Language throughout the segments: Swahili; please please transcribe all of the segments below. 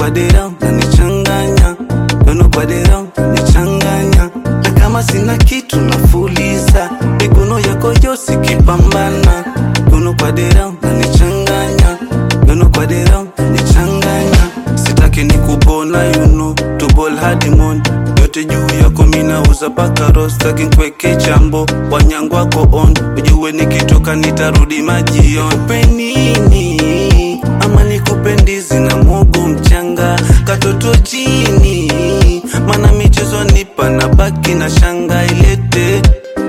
kwa dera unanichanganya Mikono kwa dera unanichanganya Na kama sina kitu nafuliza Mikono yako yosi kipambana Mikono kwa dera unanichanganya Mikono kwa dera unanichanganya Sitaki ni kubona you know To ball hadi mon yote juu yako minauza paka rostaki nkweke chambo wanyangu wako on ujue nikitoka nitarudi majion nikupe nini ama nikupe ndizi na mwogo mchanga katoto chini mana michezo nipa na baki na shanga ilete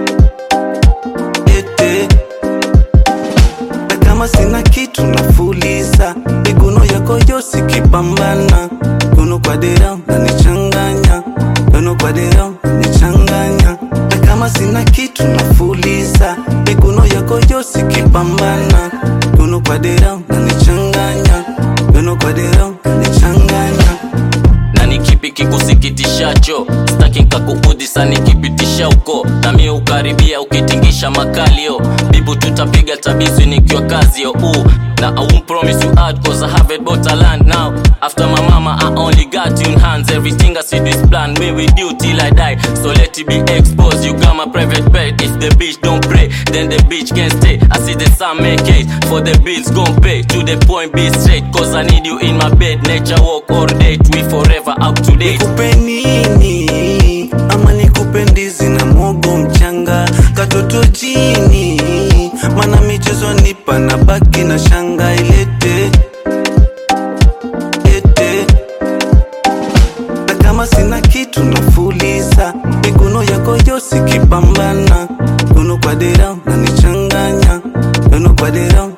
lete na kama sina kitu nafuliza miguno yako yosi kipambana mikono kwa dera unanichanganya mikono kwa dera unanichanganya na kama sina kitu nafuliza miguno yako yosi kipambana mikono kwa dera unanichanganya mikono kwa dera unanichanganya na ni kipi kikusikitishacho staki nkakuudhisa nikipitisha huko nami ukaribia ukitingisha makalio bibu tutapiga tabizi nikiwa kazio uh. na I won't promise you hard cause I have it but I land now After my mama I only got you in hands Everything I see this plan me with you till I die So let it be exposed You got my private bed If the bitch don't pray Then the bitch can stay I see the sun make it For the bills gon' pay To the point be straight Cause I need you in my bed Nature walk or date We forever up to date nikupe nini ama nikupe ndizi na mwogo mchanga katoto chini mana michezo nipa na baki na shanga ilete lete na kama sina kitu nafuliza mikono yako yosi kipambana mikono kwa dera unanichanganya mikono kwa dera